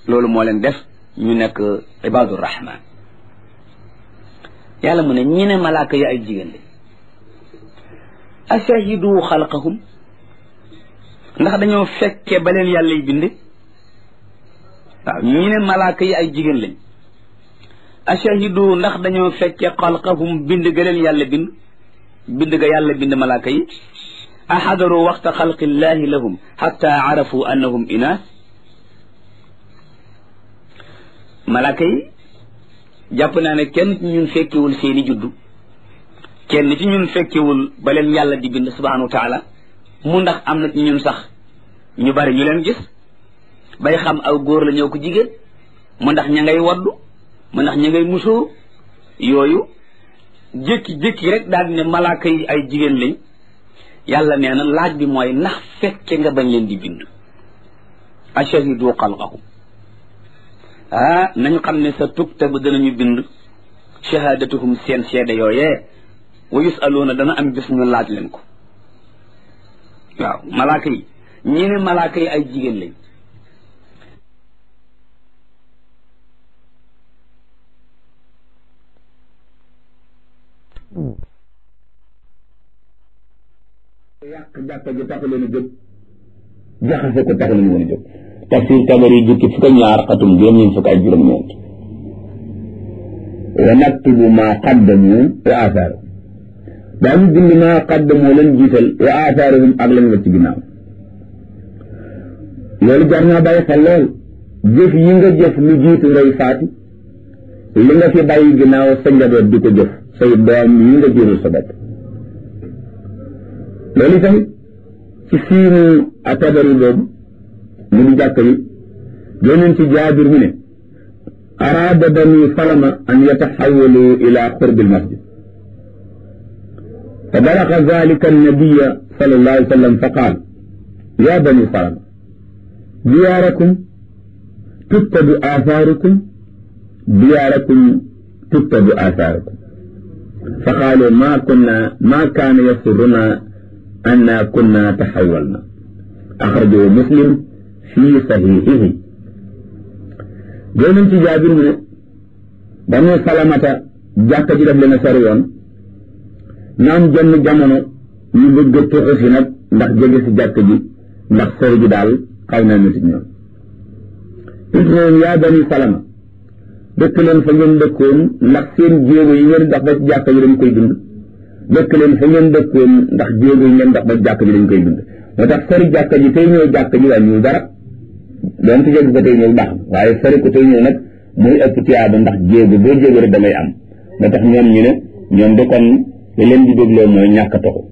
loolu moo leen def ñu nekk ibadur rahman yàlla mu ne ñi ne malaaka yi ay jigéen lañ ashahidu xalqahum ndax dañoo fekke ba leen yàlla yi bind waaw ñi ne malaaka yi ay jigéen lañ ashahidu ndax dañoo fekke xalqahum bind ga leen yàlla bind bind ga yàlla bind malaaka yi axadaru waxta xalqillahi lahum xatta arafu annahum inaas malaaka yi jàpp naa ne kenn ci ñun fekkewul seeni juddu kenn ci ñun fekkewul ba leen yàlla di bind subhanahu wa taala mu ndax am na ci ñun sax ñu bari ñu leen gis bay xam aw góor la ñëw ko jigéen mu ndax ña ngay waddu mu ndax ña ngay musóor yooyu jékki-jékki rek daal di ne malaaka yi ay jigéen lañ yàlla nee na laaj bi mooy ndax fekke nga bañ leen di bind ashahidu xalqahum ah nañu xam ne sa tuktabu danañu bind shahadatuhum seen seede yooyee wa yusaluuna dana am bis ñu laaj leen ko waaw malaaka yi ñi ne malaaka yi ay jigéen lañ yàq jàkka ji taxu leen a jóg jaxase ko taxu leen woon a jóg tafsir tabari jukki fukk ak ñaar xatum juróom-ñeent fukk ak juróom-ñeent wa naktubu maa qaddamu wa athaaru daañu bind maa qaddamu leen jiital wa athaaruhum ak lañ wacc ginnaaw loolu jar naa bàyyi xel lool jëf yi nga jëf lu jiitu ngay faatu li nga fi bàyyi ginnaaw sa njaboot di ko jëf say doom yi nga jëral sa bopp loolu itam ci siinu atabari boobu mu di jàkk yi yonent ci jaabir mu ne araada bani salama an yataxawalu ila qurbi almasjid fa balaga dalika annabiya sal allah alih sallam fa qaal ya bani salama diyaarakum tuttabu athaarukum diyaarakum tuttabu athaarukum fa qaalu ma kunna ma kaana yasuruna أنا كنا تحولنا أخرجه مسلم في صحيحه جونن ci jaabir mu ne dañu salamata jàkka ji def leen a sori woon naam jenn jamono ñu bëgg a tuxu si nag ndax jege si jàkk ji ndax sori ji daal xaw na nit ñoom it noonu yaa bani salama dëkk leen fa ngeen dëkkoon ndax seen jéego yi ngeen dox ba ci jàkka ji dañ koy dund dëkk leen fa ngeen dëkkoon ndax jéego yi ngeen dox ba jàkk ji dañ koy dund moo tax sori jàkk ji tey ñëw jàkk ji wàññiwul dara doon ci jégg ko tey ñëw baax na waaye sori ko tey ñëw nag muy ëpp tiyaaba ndax jéego boo jéego rek damay am moo tax ñoom ñu ne ñoom de kon li leen di dégloo mooy ñàkk a toxu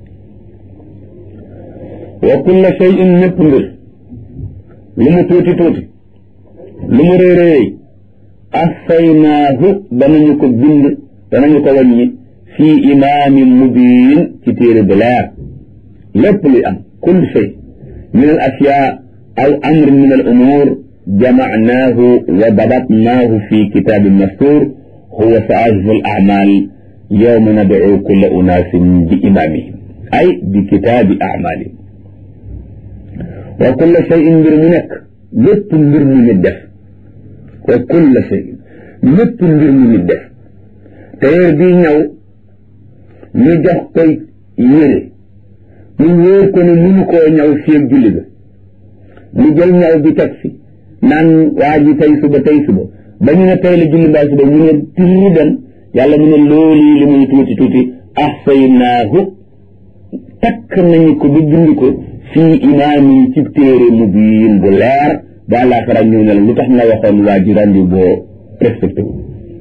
wa kulla shay'in ñëpp mbir lu mu tuuti tuuti lu mu réy réy ahsaynaahu danañu ko bind danañu ko wàññi fii imaamin mubiin ci téere bu leer lépp luy am kull shay min al ashyaa aw amr min al umuur jamacnaahu wa dabatnaahu fi kitaabin mastuur huwa saaifu al acmaal yowma nadcu kulla unaasin bi imaamihim ay bi kitaabi acmaalihim wa kulla shayin mbir mu nekk lépp mbir mu nit def wa kulla shayin lépp mbir mu nit def tailleur bii ñaw ñu jox koy yére mu wóor ko ne mënu koo ñaw fii ak julli ga mu jël ñaw bi teg fi naan waa ji tey suba tey suba ba ñu ne tey la julli mbaa suba mu ne tiri dem yàlla mu ne loolu li muy tuuti tuuti ahsaynaahu takk nañu ko ba bind ko fii imaamin ci téere mu biin bu leer ba àllaaxira ñëw ne la lu tax nga waxoon waa ji rendi boo respecté wu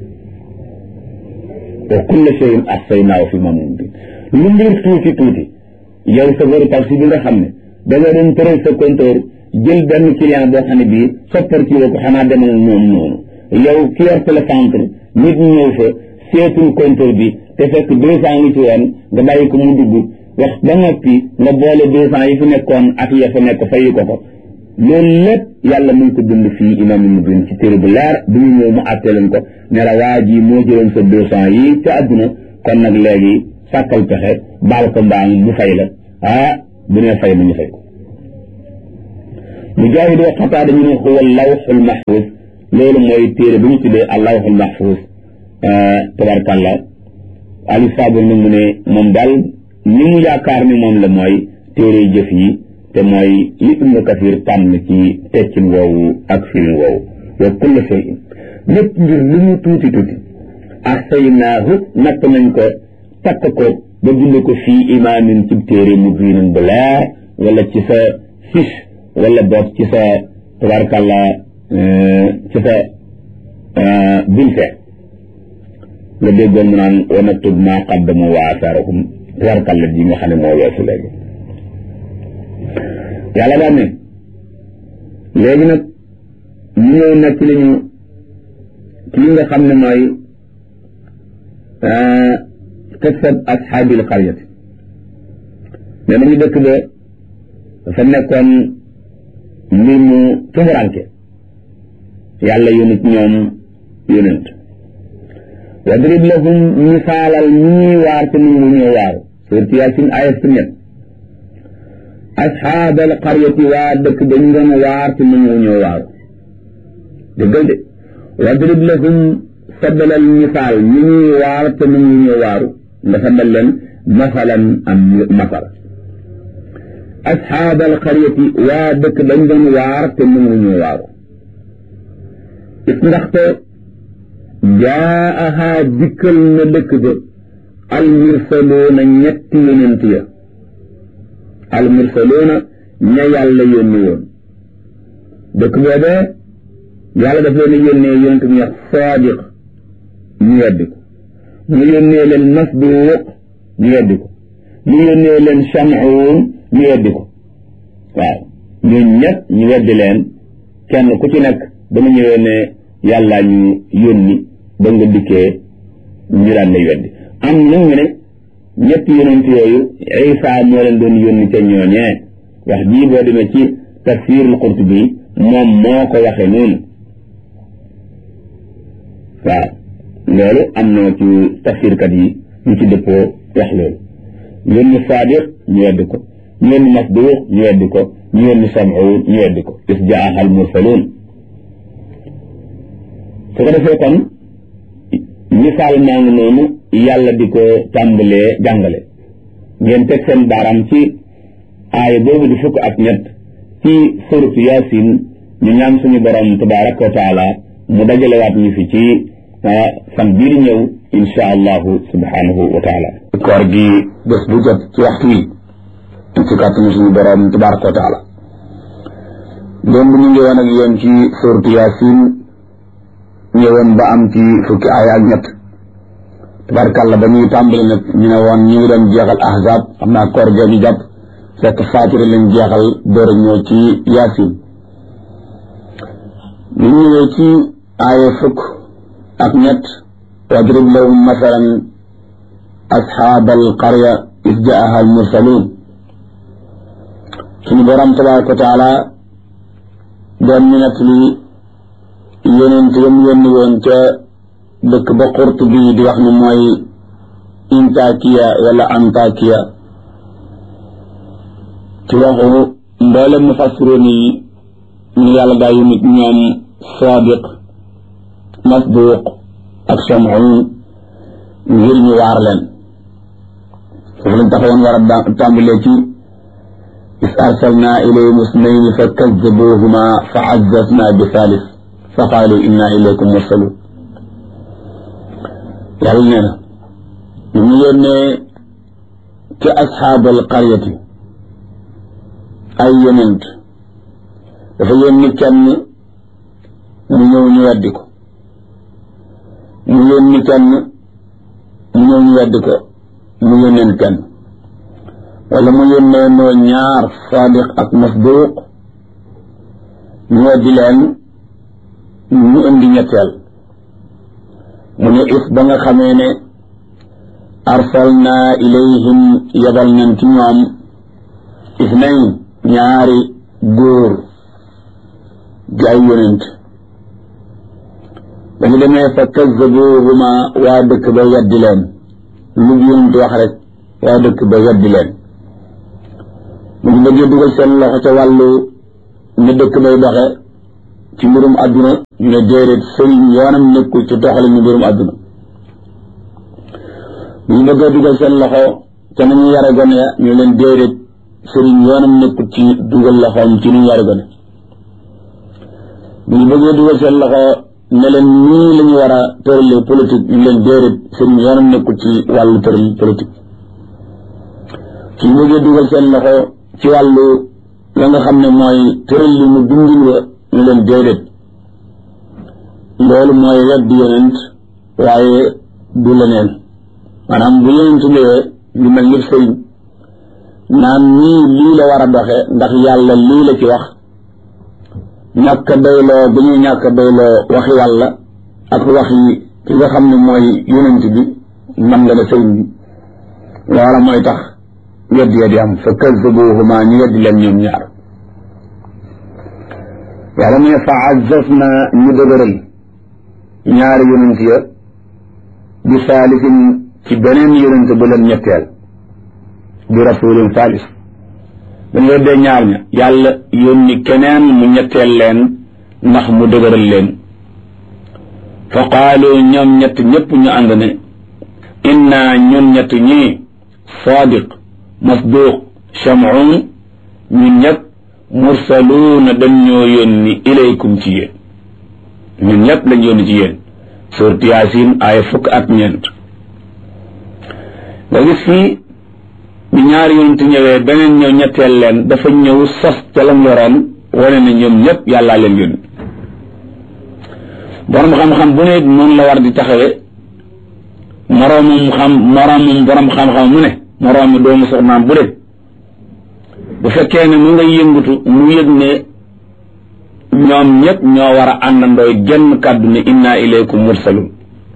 wa kulla shay'in ahsaynaahu fi imaamin mubiin lu mbir tuuti tuuti yow sa bëri taxi bi nga xam ne da nga doon tëral sa compteur jël benn client boo xam ne bii soppar ci ko xanaa demal noonu noonu yow ki yor télécentre nit ñëw fa seetul compteur bi te fekk deux cent ngi ci woon nga bàyyi ko mu dugg wax ba noppi nga boole deux cent yi fi nekkoon ak ya fa nekk fayi ko ko loolu lépp yàlla mu ngi ko bind fii imam mu bind ci téere bu leer bu ñu ñëw mu àtte leen ko ne la waa ji moo jëloon sa deux cent yi ca àdduna kon nag léegi sàkkal pexe baal ko mbaam mu fay la ah bu nee fay mu ñu fay ko mujaahid wa xataa dañu ne huwa lawxul mahfuz loolu mooy téere bi ñu tuddee allawxul mahfuz tabarkàlla ali sabur nag mu ne moom daal ni mu yaakaar ni moom la mooy téere jëf yi te mooy li ibnu kasir tànn ci teccin woowu ak firin woowu wa kulla shay'in lépp ngir lu mu tuuti tuuti ahsaynaahu natt nañ ko takk ko ba bind ko fii imaamin ci téere mubiinin bu leer wala ci sa fiche wala boog ci sa tabarkàlla ci sa bulletin nga déggoon mu naan wa naktub maa qaddamu wa asaarahum tabarkàlla ji nga xam ne moo weesu léegi yàlla daan ne léegi nag ñu ñëw nekk li ñu kii nga xam ne mooy qissat ashaabil qaryati ne nañu dëkk ba dafa nekkoon mbir mu tumuranke yàlla yónit ñoom yónent wadrib lahum misaalal ñii waar te nangu ñoo waaru suurti yaasin ayat su ñett asxaabal qaryati waa dëkk dañ doon waar te nangu ñoo waaru dëggal de wadrib lahum saddalal misaal ñi ñuy waar te nangu ñoo waaru nga saddal leen masalan am masal asxaabal qaryati waa dëkk dañ doon waar te nangu ñoo waaru it ndaxte jaaha dikkal na dëkk ba almursaloona ñetti yonent ya almursaloona ña yàlla yónni woon dëkk boobee yàlla daf leen yónnee yonent bu ñuy wax saadiq ñu weddi ko mu yónnee leen masduuq ñu weddi ko mu yónnee leen shamuun ñu weddi ko waaw ñun ñett ñu weddi leen kenn ku ci nekk ba mu ñëwee ne yàllaa ñu yónni ba nga dikkee ñu daan lay weddi am nag ñu ne ñetti yonent yooyu Isa moo leen doon yónni ca ñooñee wax jii boo demee ci tafsirul Qurtubi moom moo ko waxee noonu waaw loolu am na ci tafsirkat yi ñu ci dëppoo wax loolu yónni Saadiq ñu weddi ko ñu yónni Masduuq ñu weddi ko ñu yónni Sam'uun ñu weddi ko is jaaha al mursaluun su ko defee kon misaal maa ngi noonu yàlla di ko tàmbalee jàngale ngeen teg seen baaraam ci aaya boobu di fukk ak ñett ci suratu yaasin ñu ñaan suñu borom tabaraka wa taala mu dajalewaat ñu fi ci fan bii di ñëw insha allahu subhanahu wa taala koor gi bés bu jot ci waxtu wi ci kàttanu suñu borom tabaraka wa taala démb ñu ngi woon ak yéen ci suratu yaasin ñëwoon ba am ci fukki aaya ak ñett tabarkàlla ba ñuy tàmbali nag ñu ne woon ñu ngi doon jeexal ahzab xam naa koor ga ñu jàpp fekk faatira lañ jeexal door a ñëw ci yaasin ñu ñëwee ci aaya fukk ak ñett wadrib lahum masalan asxaab alqarya is jaaha almursaluun suñu borom tabaraka wa taala doon ñu nett li yonent yam yónni woon ca dëkk ba xurt bi di wax ni mooy intakiya wala antakiya ci waxu mboolem mufassiroon yi ñu yàlla daa yónni ñoom sadiq masduq ak sam'un ngir ñu waar leen foofu lañ taxawoon war a tàmbalee ci is arsalna ilayhim isnayni fa kazzabuhuma fa azzazna bi thalith fa qaalu inna ilaykum mursalun yàlla nee na ñu mu yónnee ci asxaabal qaryati ay yonent dafa yónni kenn mu ñëw ñu weddi ko mu yónni kenn mu ñëw ñu weddi ko mu yónneen kenn wala mu yónnee noo ñaar saadiq ak masduuq ñu weddi leen ñu indi ñetteel mu ne if ba nga xamee ne arsalna ilayhim yabal nañ ci ñoom isnayn ñaari góor di ay yonent ba ñu demee fa kazzabuhuma waa dëkk ba weddi leen lu yonent wax rek waa dëkk ba weddi leen mu ngi bëggee dugal seen loxo ca wàllu ne dëkk bay doxe ci mbirum àdduna ñu ne déedéet sëriñ yoonam nekkul ci doxale ñu mbirum àdduna bu ñu bëggee dugal seen loxo ca nañu yare gone ya ñu leen déedéet sëriñ yoonam nekkul ci dugal loxoom ci ñu yare gone bu ñu bëggee dugal seen loxo ne leen nii la ñu war a tëralee politique ñu leen déedéet sëriñ yoonam nekkul ci wàllu tëral politique su ñu bëggee dugal seen loxo ci wàllu la nga xam ne mooy tëral li mu dundin wa ñu leen déedéet loolu mooy wedd yonent waaye du leneen maanaam bu yonent ñëwee lu mel ni sëriñ naan nii lii la war a doxe ndax yàlla lii la ci wax ñàkk a doyloo bu ñuy ñàkk a doyloo waxi yàlla ak waxi ki nga xam ne mooy yonent bi man nga ne sëriñ bi loola mooy tax wedd ya di am fa kazzabuhuma ñu weddi leen ñoom ñaar yàlla mu ne fa azzazna ñu dëgëral ñaari yonent ya bi saalisin ci beneen yonent bu leen ñetteel bi rasulin saalis dañu weddee ñaar ña yàlla yónni keneen mu ñetteel leen ndax mu dëgëral leen fa qaalu ñoom ñett ñëpp ñu ànd ne inna ñun ñett ñii sadiq masduq chamoun ñun ñëpp mursaluuna dañ ñoo yónni ilaykum ci yéen ñun ñëpp lañ yónni ci yéen surat yaasin aaya fukk ak ñeent nga gis fii bi ñaari yonent ñëwee beneen ñëw ñetteel leen dafa ñëw sos ca lam yoroon wane ne ñoom ñëpp yàllaa leen yónni borom xam-xam bu ne noonu la war di taxawe moroomum xam moroomum borom xam-xam mu ne moroomi doomu soxnaam bu de bu fekkee ne mu ngay yëngutu mu yëg ne ñoom ñëpp ñoo war a àndandooy genn kàddu ne inna ilaykum mursalun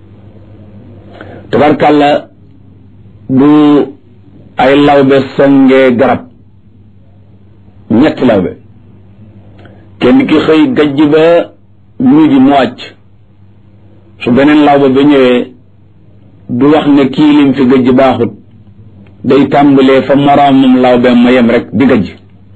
tabarkàlla bu ay lawbe songee garab ñetti lawbe kenn ki xëy gajj ba midi mu wàcc su beneen lawbe ba ñëwee du wax ne kii lim fi gajj baaxut day tàmbalee fa moroomam lawbe ma yem rek di gajj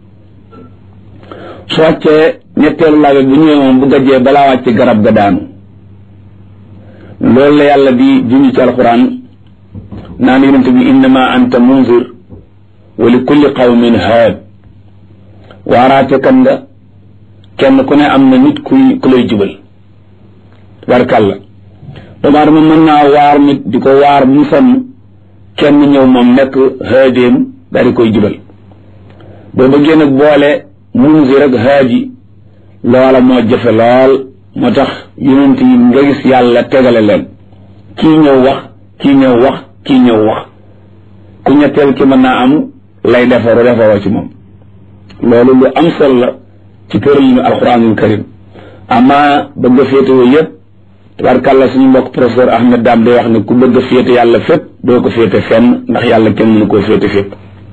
su wàccee ñetteelu lawbe bu ñëwee moom bu gajjee balaa wàcc garab ga daanu loolu la yàlla di junj ci alxuraan naan yonente bi innama anta munzir wa li kulli qawmin haad waaraate kan nga kenn ku ne am na nit kuy ku lay jubal barkàlla doomu aadama mën naa waar nit di ko waar mu sonn kenn ñëw moom nekk haadéem daal di koy jubal boo bëggee nag boole munzir ak haadi loola moo jafe lool moo tax yonent yi nga gis yàlla tegale leen kii ñëw wax kii ñëw wax kii ñëw wax ku ñetteel ki mën naa am lay defaru defaroo ci moom loolu lu am solo la ci tëralinu alquranul karim ama bëgg a féetewoo yëpp tabarkàlla suñu mbokk professeur Ahmed Dam day wax ne ku bëgg a féete yàlla fépp doo ko féete fenn ndax yàlla kenn mënu koo féete fépp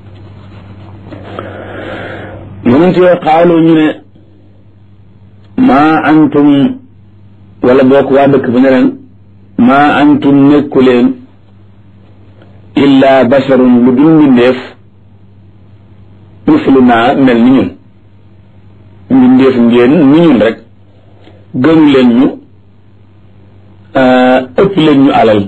yonent yoo xaalu ñu ne maa antum wala bokk waa dëkk ba ne leen maa antum nekku leen illa basharun lu dul mbindeef mislu naa mel ni ñun mbindeef ngeen ni ñun rek gënu leen ñu ëpp leen ñu alal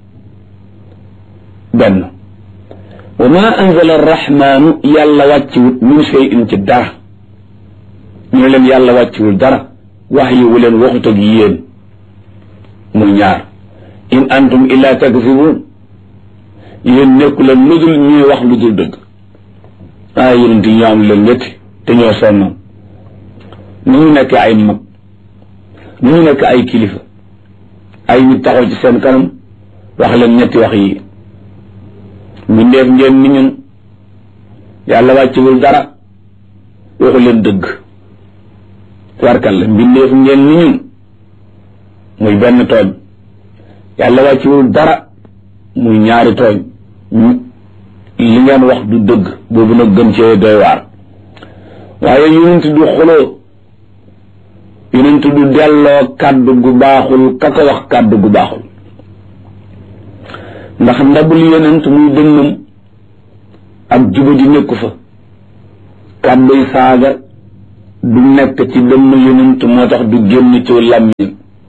benn wa ma anzala arrahmanu yàlla wàcciwut min shay'in ci dara ñu ne leen yàlla wàcciwul dara wax yi wu leen waxut ak yéen muy ñaar in antum illa takzibun yéen nekku leen lu dul ñuy wax lu dul dëgg ah yonent yi ñoo am leen ñetti te ñoo sonnoon nu ñu nekk ay mag nu ñu nekk ay kilifa ay nit taxaw ci seen kanam wax leen ñetti wax yi mbindeef ngeen ni ñun yàlla wàccewul dara waxu leen dëgg warkal la mbindeef ngeen ni ñun muy benn tooñ yàlla wàccewul dara muy ñaari tooñ li ngeen wax du dëgg boobu nag gën cee doy waar waaye yonent du xuloo yonent du delloo kàddu gu baaxul ka ko wax kàddu gu baaxul ndax ndabul yonent muy dënnam ak juba di nekku fa kàdduy saaga du nekk ci dënn yonent moo tax du génn ci làmmiñ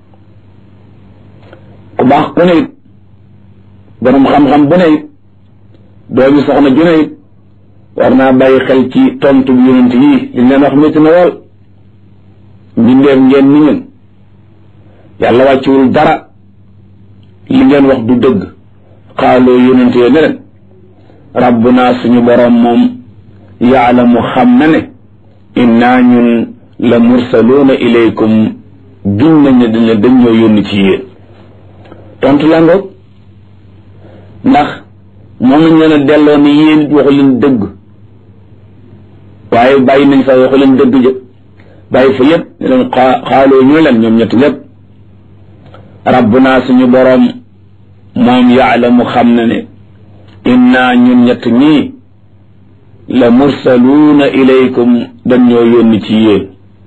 ku baax ku ne it borom xam-xam bu ne it doomi soxna ju ne it war naa bàyyi xel ci tontu bi yonent yii li leen wax métti na lool mbindeef ngeen ni ñun yàlla wàcciwul dara li ngeen wax du dëgg xaaloo yonent yee ne leen rabbuna suñu borom moom yaalamu xam na ne innaa ñun la mursaluuna ilaykum giñ nañ ne dañ dañ ñoo yónni ci yéen tontu la ngoog ndax moom nañ leen a delloo ni yéen it waxu leen dëgg waaye bàyyi nañ fa waxu leen dëgg jë bàyyi fa yëpp ne leen xaaloo ñu leen ñoom ñett ñëpp rabbuna suñu boroom moom yaalamu xam na ne inna ñun ñett ñii la mursaluuna ilaykum dañ ñoo yónni ci yéen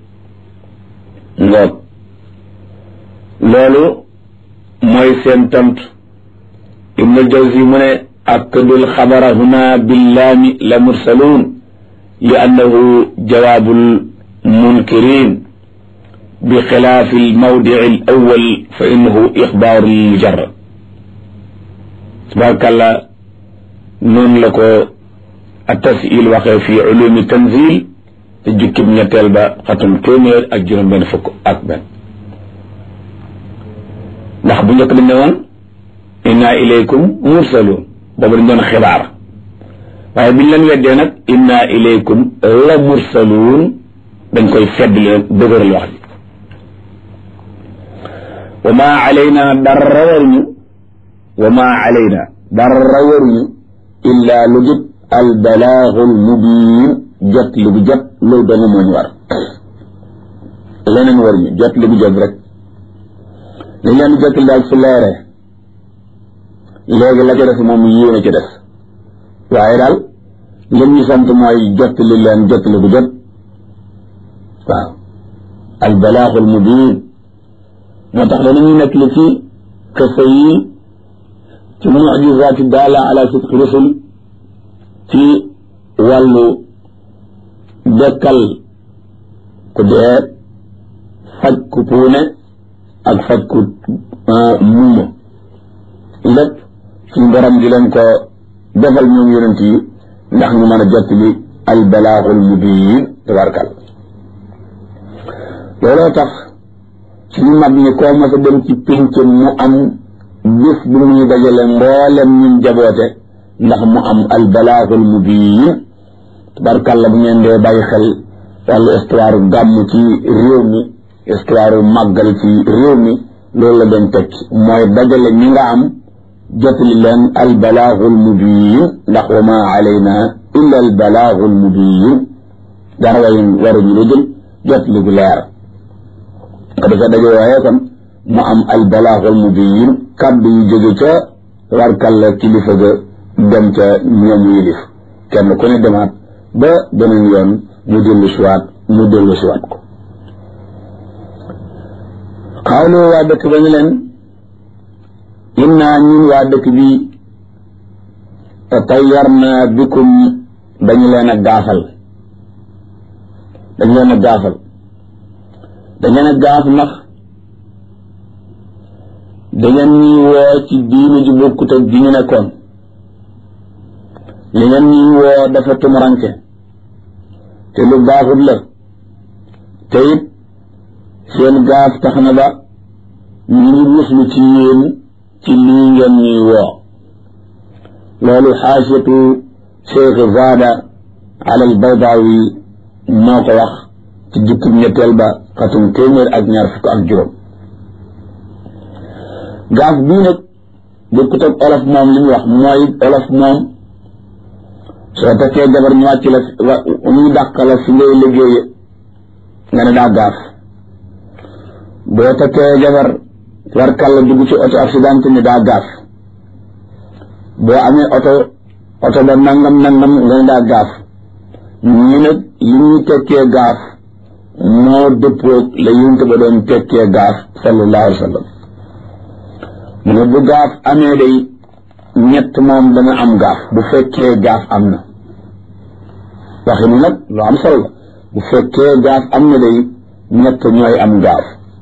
ngoog loolu mooy seen tontu ibnul jawzi mu ne akkadul xabara huna billaami la mursaluun li annahu jawaabul munkirin bi xilaafi almawdici al awal fa innahu ixbaaru mujarrad tabaarakallah noonu la ko التسئيل waxee fi ulumi tanzil te jukkib ñetteel ba xatum téeméer ak juróom benn fukk ak benn ndax bu njëkk dañ ne woon inna ilaykum mursaluun boobu dañ doon xibaar waaye biñ leen weddee nag inna ilaykum la mursaluun dañ koy fedd leen dëgëral wax bi wa ma alayna dara waruñu wa ma alayna dara waruñu illa lu jub albalaaxul mubiin jot li bu jot loolu dong moo ñu war leneen war ñu jot li bu jot rek li leen jot li daal su leeree léegi la ca des moom yéen a ca des waaye daal lim ñu sant mooy jot li leen jot li bu jot waaw albalaaxul mubiin moo tax danañuy nekk li ci xisa yi ci mujizaati daala ala sidqi rusul ci wàllu dekkal ku dee faj ku puune ak faj ku muuma lépp suñu borom di leen ko defal ñoom yonent yi ndax ñu mën a jot li al balaaxul mubiin tabarkal looloo tax suñu mag ñi koo mas a dem ci pénc mu am bis bu muy dajale mboolem ñun jaboote ndax mu am al balaaxul mubiin tabarkàlla bu ngeen dee bàyyi xel wàllu histoire gàmm ci réew mi histoire màggal ci réew mi loolu la doon teg mooy dajale ñi nga am jotali leen al balaaxul mubiin ndax wa ma alayna illa al balaaxul mubiin dara way waruñu lu dul jotali gu leer ko defee daje waaye kon mu am al balaaxul mubiin kàddu yu jóge ca tabarkàlla kilifa ga dem ca ñoom yilif kenn ku ne demaat ba beneen yoon mu dellu siwaat mu dellu siwaat ko xawlu waa dëkk ba ñu leen innaa ñun waa dëkk bi tatayyarna bikum dañu leen a gaafal dañu leen a gaafal dañu leen a gaaf ndax dangeen ñuy woo ci diine ji bokkut ak ji ñu nekkoon li ngeen ñuy woo dafa tumuranke te lu baaxut la te it seen gaaf tax na ba ñu ngi muslu ci yéen ci lii ngeen ñuy woo loolu xaasiyatu cheikh zaada ala al baydawi moo ko wax ci jukkib ñetteel ba xatum téeméer ak ñaar fukk ak juróom gaaf bii nag bokkut ak olof moom li muy wax mooy olof moom soo takkee jabar ñu wàcc la ñuy dàq la fi ngay liggéeye nga ne daa gaaf boo takkee jabar war kàlla dugg ci auto accident ni daa gaaf boo amee oto oto ba nangam nangam nga ne daa gaaf ñii nag li ñuy tekkee gaaf moo dëppoog la yunte ba doon tekkee gaaf sallallahu alayhi wa sallam mu ne bu gaaf amee day ñett moom dana am gaaf bu fekkee gaaf am na waxi ni nag lu am solo la bu fekkee gaaf am na day ñett ñooy am gaaf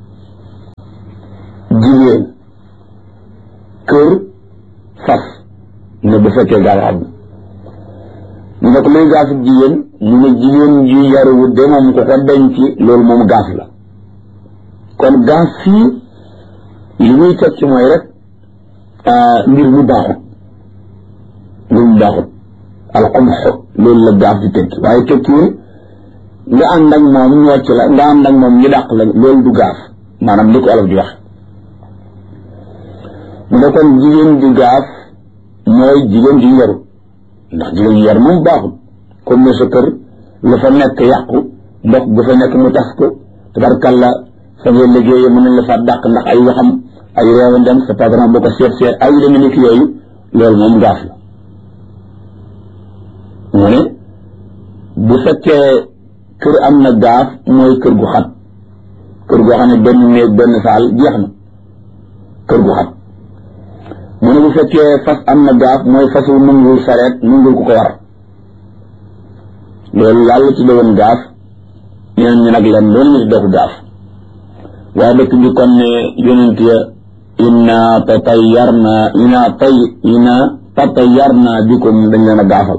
jigéen kër fas ne bu fekkee gaaf am na ñu ne ko luy gaafu jigéen mu ne jigéen ju yaruwut de moom ko ko denc loolu moom gaaf la kon gaaf fii li muy tekki mooy rek mbir mu baaxut mbir mu baaxut alxumxo loolu la gaaf di tekki waaye tekkiwul nga ànd ak moom ñocc la nga ànd ak moom ñu dàq la loolu du gaaf maanaam li ko olof di wax mu ne kon jigéen ju gaaf mooy jigéen ju yaru ndax jigéen ju yaru moom baaxut comme ne sa kër la fa nekk yàqu ndox bu fa nekk mu tas ko tabarkalla fa ngay liggéeyee mën nañ la fa dàq ndax ay waxam ay réewa dem sa patron boo ko seet seet ay deme ni ki yooyu loolu moom gaaf la mu ne bu fekkee kër am na gaaf mooy kër gu xat kër goo xam ne benn néeg benn saal jeex na kër gu xat mu ne bu fekkee fas am na gaaf mooy fasu nungul sareet nungul ku ko war loolu yàlla ci doon gaaf ñeneen ñi nag leen loolu ñu ci doxu gaaf waaye dëkk bi kon ne yonent ya inna tatayarna inna tay inna tatayarna bikum dañ leen a gaafal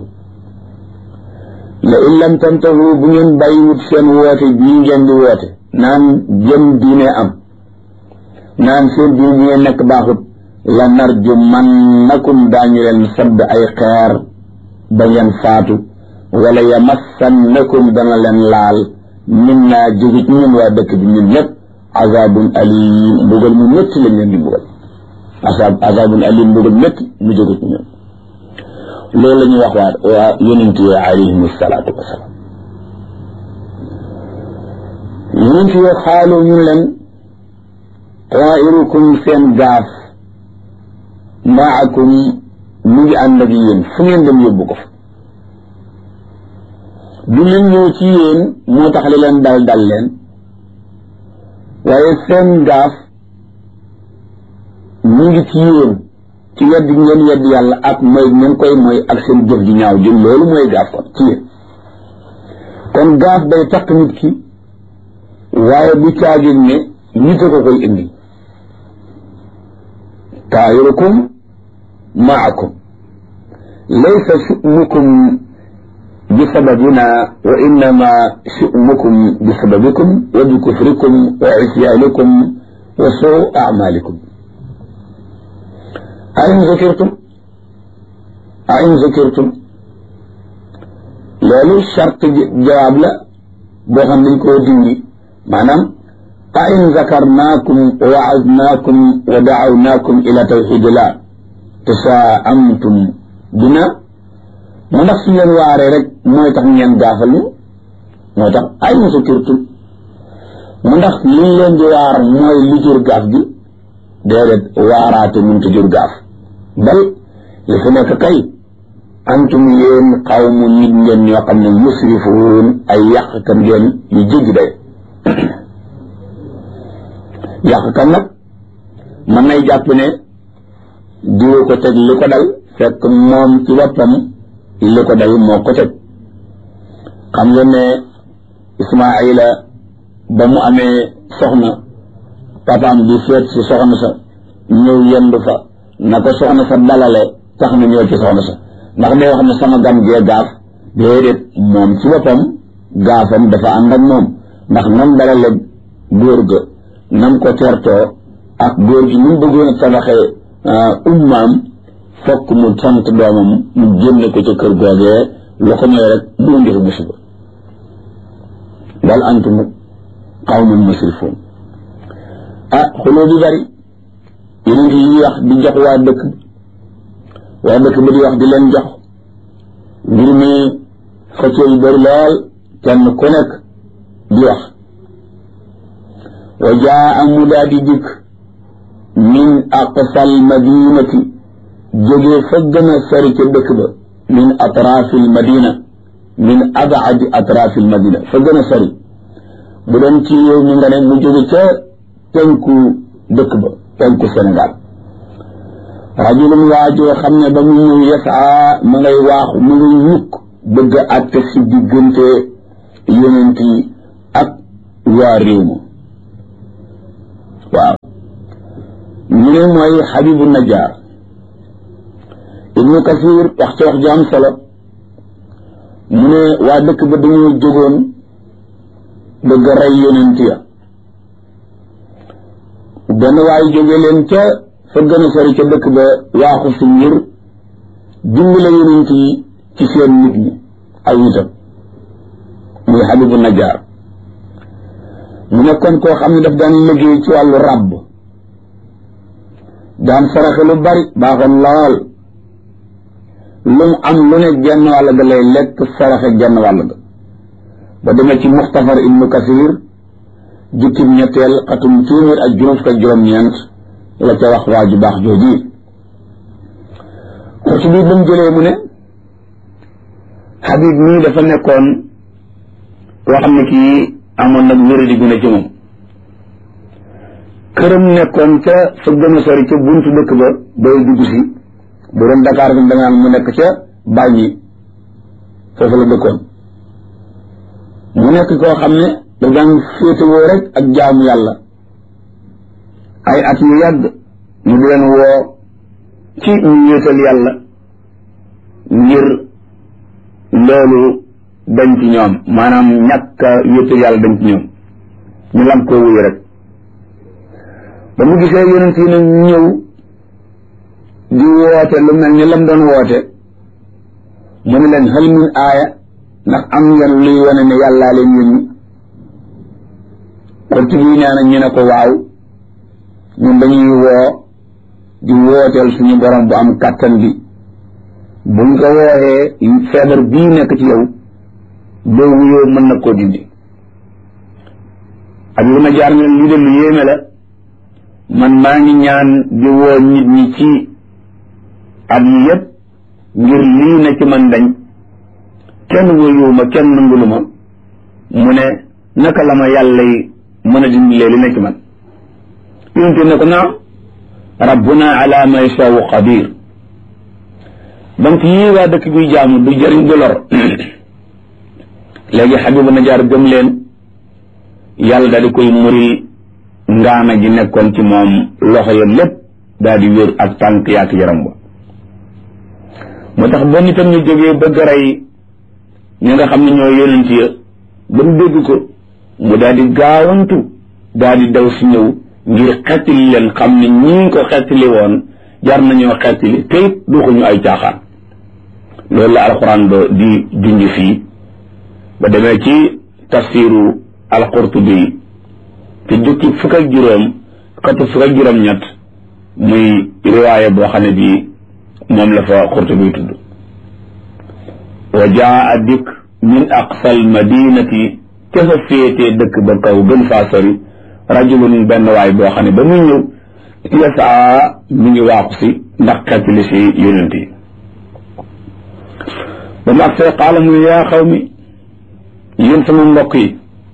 la in lam tantahu bu ngeen bàyyiwut seen woote bii ngeen di woote naan jëm diine am naan seen diine bi ngeen nekk baaxut la narju man nakum daañu leen sadd ay xeer ba ngeen faatu wala yamassannakum dana leen laal min naa jóge ci ñun waa dëkk bi ñun ñëpp azabun alim mbugal mu métti lañ leen di mbugal azab azabun alim mbugal métti mu jóge ci ñun loolu la ñuy wax waa waa yonent yi alayhim salaatu wasalaam yonent yi xaaloo ñu leen tairukum seen gaaf maakum mu ngi ànd ak yéen fu ngeen dem yóbbu ko fa du leen ñëw ci yéen moo tax li leen dal dal leen waaye seen gaaf mu ngi ci yéen ci weddi ngeen weddi yàlla ak mooy ngeen koy mooy ak seen jëf ji ñaaw jëm loolu mooy gaaf kon ci yéen kon gaaf day takk nit ki waaye bu caagin ne nit a ko koy indi taayirukum maakum laysa shu'mukum bi sababina wa innama shu'mukum bi sababikum wa bi kufrikum wa isyaanikum wa suu amalikum ain zakirtum ain zakirtum loolu charte jawaab la boo xam dañ koo dindi maanaam ain zakarnaakum wa waadnaakum wa dacawnaakum ila tawxidillah tasaamtum bina mu ndax su leen waaree rek mooy tax ngeen gaafal ñu moo tax ain zakirtum mu ndax liñ leen di waar mooy li jur gaaf gi déedéet waaraate mënta jur gaaf bal li fi nekk kay antum yéen xawmu nit ngeen ñoo xam ne musrifuun ay yàqkat ngeen yu jéggi day yàqkat nag mën nay jàpp ne diwa ko teg li ko dal fekk moom ci boppam li ko dal moo ko teg xam ngeen ne Ismaayila ba mu amee soxna papaam di seet si soxna sa ñëw yendu fa na ko soxna sa dalale tax na ñëw ci soxna sa ndax day wax ne sama gan gee gaaf déedéet moom ci boppam gaafam dafa ànd ak moom ndax nam dalale góor ga nam ko tertoo ak góor gi ñu bëggoon a tabaxee ummaam fokk mu sant doomam mu génne ko ca kër googee lu ko mooy rek mu indi fi musiba bal antum qawmun musrifuun ah xuloo bi bari yeneen yi wax di jox waa dëkk waa dëkk ba di wax di leen jox mbir mi xëccoo yu bëri lool kenn ku nekk di wax wa jaa amu daa di dikk min aqsal madinati jógee fa gën a sori ca dëkk ba min atraafil madina min abaadi atraafil madina fa gën a sori bu doon ci yow mi nga ne mu jóge ca penku dëkk ba penku Sénégal rajulun waajoo xam ne ba mu ñëw yasaa ma ngay waaxu mu ngi ñukk bëgg a àtte si diggante yonent yi ak waa réew ma waaw ñu ne mooy xabibu najjar ibnu kasir wax ci wax ju am solo mu ne waa dëkk ba dañoo jógoon bëgg a rey yonent ya benn waaye jóge leen ca fa gën a sori ca dëkk ba waaxu si ngir dimbale yonent yi ci seen nit ñi aw nitam muy xabibu najjar mu nekkoon koo xam ne daf daan liggéey ci wàllu ràbb daan saraxe lu bari baaxoon lool lu mu am lu ne genn wàll ga lay lekk saraxe genn wàll ga ba demee ci muxtafar ibnu kasir jukkim ñetteel xatum téeméer ak juróom fukk ak juróom-ñeent la ca wax waa ju baax jooji xurtu bi ba mu jëlee mu ne xabib mii dafa nekkoon koo xam ne kii amoon nag wéradi gu ne ci moom këram nekkoon ca fa gën a sori ca buntu dëkk ba bay dugg si bu doon Dakar bi da nga mu nekk ca bàññi foofu la dëkkoon mu nekk koo xam ne daf daan féetewoo rek ak jaamu yàlla ay at yu yàgg mu di leen woo ci ñu wéetal yàlla ngir loolu dañ ci ñoom maanaam ñàkk a wéetal yàlla dañ ci ñoom ñu lam koo wuyu rek ba mu gisee yonent yi nag ñëw di woote lu mel ni lam doon woote mu ne leen hal min aaya ndax am ngeen luy wane ne yàllaa leen yónni xurtu bi nee na ñu ne ko waaw ñun dañuy woo di wooteel suñu borom bu am kàttan bi buñ ko wooxee feebar bii nekk ci yow boo wuyoo mën na koo dindi ak lu ma jaar ne lii de lu yéeme la man maa ngi ñaan di woo nit ñi ci at yi yépp ngir lii na ci man dañ kenn wuyuwuma kenn nanguluma mu ne naka la ma yàlla yi mën a dindilee li na ci man yonte ne ko naam rabbuna ala ma yashaau qadir donc yii waa dëkk buy jaamu du jëriñ du lor léegi xabibu najaar gëm leen yàlla daal di koy muril ngaana ji nekkoon ci moom loxo ya lépp daal di wér ak tànk yaak yaram ba moo tax ba nitam ñu jógee bëgg rey ñi nga xam ne ñoo yonent ya ba mu dégg ko mu daal di gaawantu daal di daw si ñëw ngir xettali leen xam ne ñii ko xettali woon jar nañoo xettali te it duxuñu ay caaxaan loolu la alxuraan ba di junj fii ba demee ci tafsiru alqurtubi te jukki fukk ak juróom xatu fukk ak juróom ñett muy riwaaya boo xam ne bii moom la fa qurtubi tudd wa jaa dikk min aqsal madinati ca fa féetee dëkk ba kaw gën faa sori rajulun benn waay boo xam ne ba muy ñëw yasaa mi ngi waaxu si ndax xettali si yonent yi ba mu agsee qaala mu ne yaa xaw mi yéen sama mbokk yi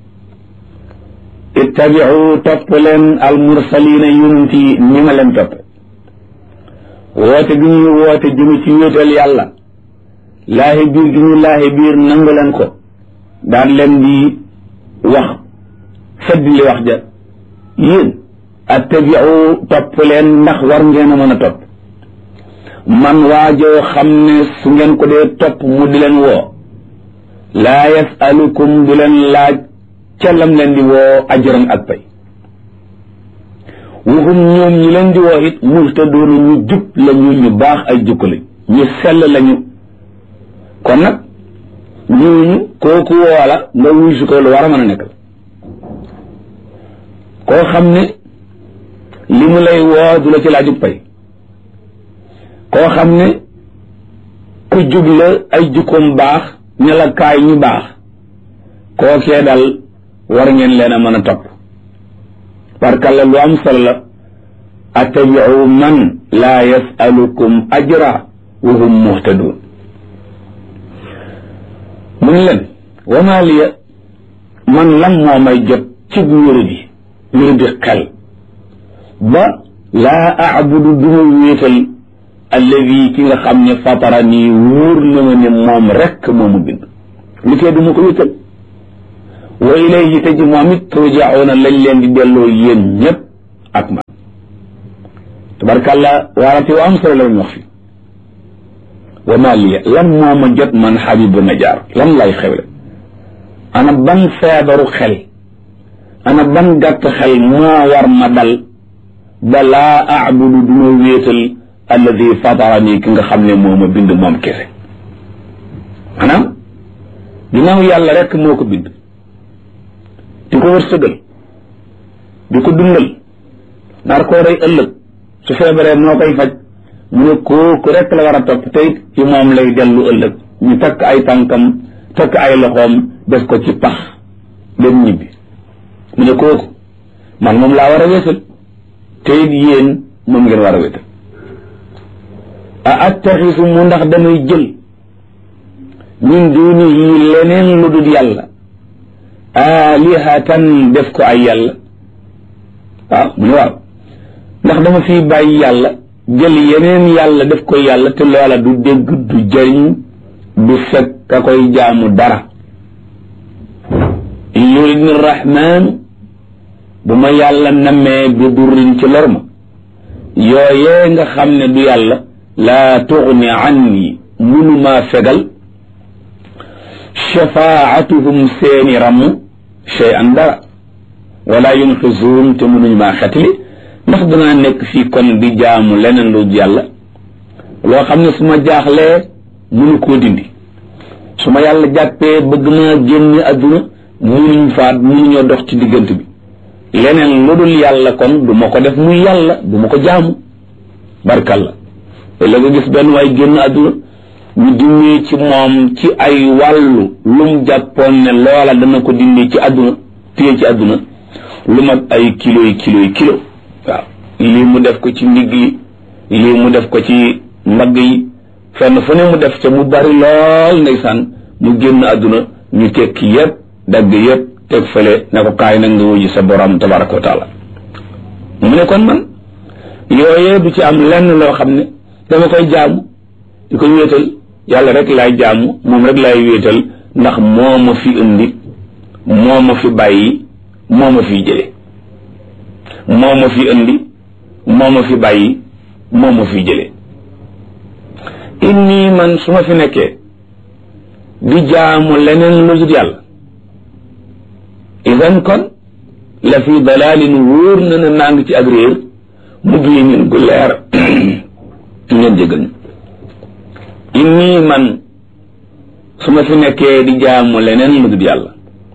ittabiu topp leen al mursalina yonent yi ni ma leen topp woote gi ñuy woote jëme ci wéetal yàlla laahi biir gi ñu laahi biir nangu leen ko daan leen di wax fedd li wax ja yéen attabiu topp leen ndax war ngeen a mën a topp man waajoo xam ne su ngeen ko dee topp mu di leen woo laa yasalukum du leen laaj ca lam leen di woo ajran ak pay waxum ñoom ñi leen di woo it muhtadoona ñu jub lañu ñu baax ay jukko lañ ñu sell lañu kon nag ñooñu kooku woola nga wuy su ko lu war a mën a nekk la koo xam ne li mu lay woo du la ci laajub pay koo xam ne ku jub la ay jukkoom baax ne la kaay ñu baax kookee dal war ngeen leen a mën a topp barkalla lu am solo la attabiu man laa yasalukum ajra wa hum muhtadun mu ne leen wama liya man lan moo may jot ci wéru bi wéru bi xel ba laa abudu duma wéetal alladi ki nga xam ne fatara nii wóor na ma ne moom rekk moomu bind li koy duma ko wéetal wa ilayhi te ji moom it turjauna lañ leen di delloo yéen ñëpp ak man tabarkàlla waarate wa am solo la ñu wax fi wa ma liya lan moo ma jot man xabibu najaar lan lay xewle ana ban feebaru xel ana ban gàtt xel moo war ma dal ba laa aabudu duma wéetal alladi fatarani ki nga xam ne moo ma bind moom kese maanaam ginnaaw yàlla rek moo ko bind di ko wërsëgal di ko dundal nar koo rey ëllëg su feebaree moo koy faj mu ne kooku rek la war a topp tey ci moom lay dellu ëllëg ñu takk ay tànkam takk ay loxoom def ko ci pax dem ñibbi mu ne kooku man moom laa war a wéetal te it yéen moom ngeen war a wéetal a attaxisu mu ndax damay jël min dunihi leneen lu dul yàlla alihatan def ko ay yàlla waaw mu ne waaw ndax dama fi bàyyi yàlla jël yeneen yàlla def ko yàlla te loola du dégg du jëriñ du fekk ka koy jaamu dara in yuridni rahmaanu bu ma yàlla nammee bi durrin ci lor ma yooyee nga xam ne du yàlla laa tugni anni munumaa fegal shafaatuhum seeni ramm shay an dara wala yunqisuun te munuñu maa xetli ndax danaa nekk fii kon di jaamu leneen lu yàlla loo xam ne su ma jaaxlee munu koo dindi su ma yàlla jàppee bëgg maa génn adduna munuñ faat munuñoo dox ci diggante bi leneen lu dul yàlla kon du ma ko def muy yàlla du ma ko jaamu barkalla la nga gis benn waay génn adduna ñu dindi ci moom ci ay wàllu lum jàppoon ne loola dana ko dindi ci adduna téye ci adduna lu mat ay kilo yi kilo yi kilo waaw lii mu def ko ci ndigg yi lii mu def ko ci mbagg yi fenn fu ne mu def ca mu bari lool ndeysaan mu génn adduna ñu tekki yépp dagg yépp teg fële ne ko kaay nag nga wuji sa borom tabaraka wa taala mu ne kon man yooyee du ci am lenn loo xam ne dama koy jaamu di ko wéetal yàlla rek laay jaamu moom rek laay wéetal ndax moo ma fi indi moo ma fi bàyyi moo ma fi jële moo ma fi indi moo ma fi bàyyi moo ma fi jële inni man su ma fi nekkee di jaamu leneen lu dul yàlla idan kon la fi dalalin wóor na ne maa ngi ci ak réer mu biinin gu leer ngeen jégal ñu inni man su ma fi nekkee di jaamu leneen lu dul yàlla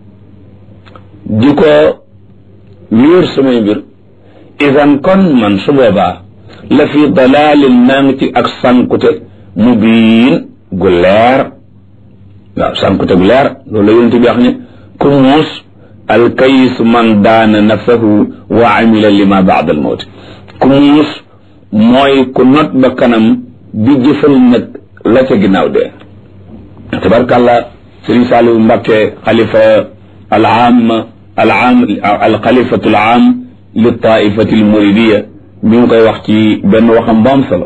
di ko wéer samay mbir idan kon man su boobaa la fi dalalin maa ngi ci ak sankute mu biin gu leer waaw sankute gu leer loolu la yonente bi wax ne ku muus alkayis man daana nafsahu wa amila lima baada al mawt ku muus mooy ku not ba kanam bi jëfal nag la ca ginnaaw dee tabarkàllah sëriñ Saliou Mbacké xalifa al aam al aam al xalifatu al aam li taifati al muridiya mi ngi koy wax ci benn waxam bu am solo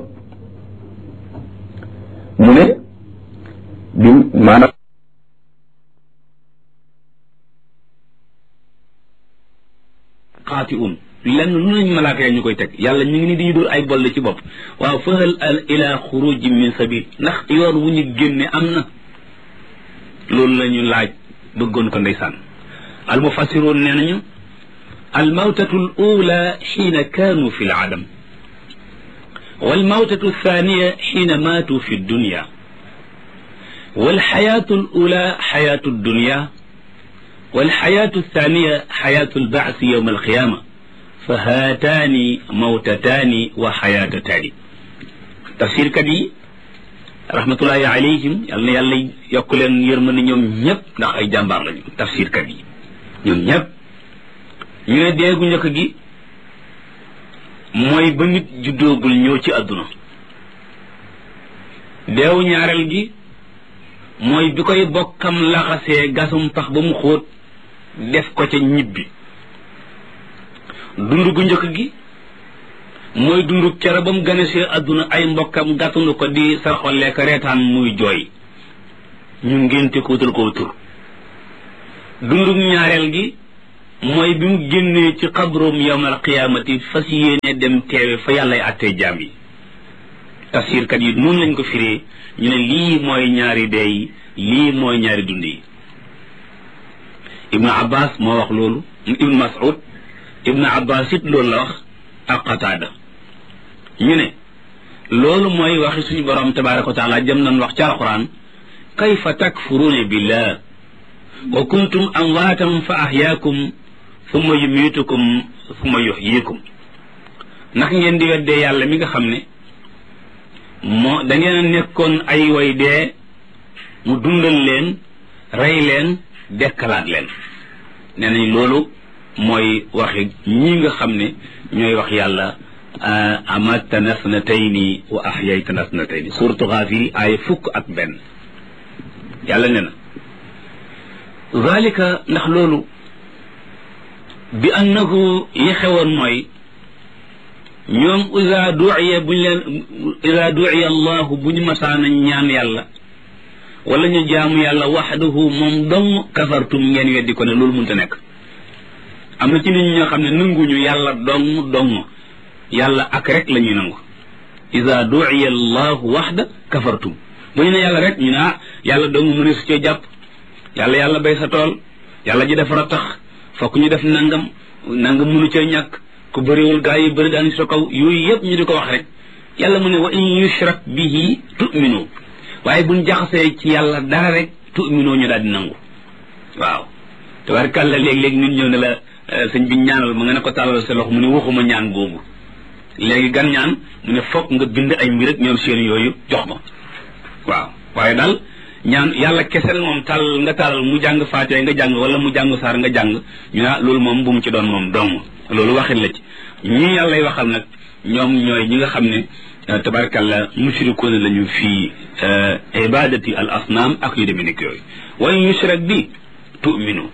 mu ne bi maanaam xaati un lenn lu nañ malaaka ya ñu koy teg yàlla ñu ngi ni di ñu dóor ay bolle ci bopp waaw fahal al ila xuruji min sabil ndax yoon wu ñu génne am na loolu la ñu laaj bëggoon ko ndeysaan al mufassiroon nee nañu al mawtatu al ula xiina kaanu fi l adam wal mawtatu thaniya xiina maatu fi dunya والحياة الأولى حياة الدنيا والحياة الثانية حياة البعث يوم القيامة فهاتان موتتان وحياتتان تفسير كدي رحمة الله عليهم يالنا يالا يقولن يرمن ñoom ñëpp ndax ay jàmbaar lañu tafsir kat yi ñoom ñëpp ñu ne deegu njëkk gi mooy ba nit juddoogul ñëw ci àdduna deewu ñaareel gi mooy bi koy bokkam laxasee gasum pax ba mu xóot def ko ca ñibbi dund gu njëkk gi mooy dund kere ba mu ganesee àdduna ay mbokkam gàttandu ko di sarxollee ko reetaan muy jooy ñu ngénte ko wutal ko tur dundug ñaareel gi mooy bi mu génnee ci xabroom yowmal qiyaamati fas yéene dem teewe fa yàllay attee jaam yi tafsirkat yi noonu lañ ko firee ñu ne lii mooy ñaari dee yi lii mooy ñaari dund yi ibnu abbas moo wax loolu ibnu mas'ud ibnu abbas it loolu la wax ak qataada ñu ne loolu mooy waxi suñu borom tabaraka wa taala jëm nañ wax ci alquran kayfa takfuruuna billah wa kuntum amwaatan fa ahyaakum summa yumiitukum summa yuxyiikum ndax ngeen di weddee yàlla mi nga xam ne moo da ngeen a nekkoon ay way dee mu dundal leen rey leen dekkalaat leen nee nañ loolu mooy waxi ñi nga xam ne ñooy wax yàlla amatana snatayni wa ahyaytana snatayni suratu Gaafir ay fukk ak benn yàlla ne na zalika ndax loolu bi annahu yi xewoon mooy ñoom isa duiya buñ leen isa duiya allahu bu ñu masaana ñaan yàlla wala ñu jaamu yàlla waxdahu moom dong kafartum ngeen weddi ko ne loolu mënta nekk am na ci nit ñi ñoo xam ne nanguñu yàlla dong dong yàlla ak rek la ñuy nangu isa duiya allahu waxda kafartum bu ñu ne yàlla rek ñu ne ah yàlla dong mu ne su cee jàpp yàlla yàlla bay sa tool yàlla ji dafa tax fokk ñu def nangam nangam mënu cee ñàkk ku bëriwul gaa yi bëri daan sa kaw yooyu yëpp ñu di ko wax rek yàlla mu ne wa in yushrak bihi tu'minu waaye buñ jaxasee ci yàlla dara rek tu'minu ñu daal di nangu waaw tabarkàlla léeg-léeg nit ñëw ne la sëñ bi ñaanal ma nga ne ko tàllal sa loxo mu ne waxuma ñaan googu léegi gan ñaan mu ne fokk nga bind ay mbir ak ñoom seen yooyu jox ma waaw waaye daal ñaan yàlla kesel moom tàll nga tàllal mu jàng faatee nga jàng wala mu jàng saar nga jàng ñu naa loolu moom bu mu ci doon moom dong loolu waxin la ci ñi yàlla lay waxal nag ñoom ñooy ñi nga xam ne tabarakàllah mushrikuuna lañu fii ibadati al asnaam ak yu demee nekk yooyu wa in yushrak bi tu'minu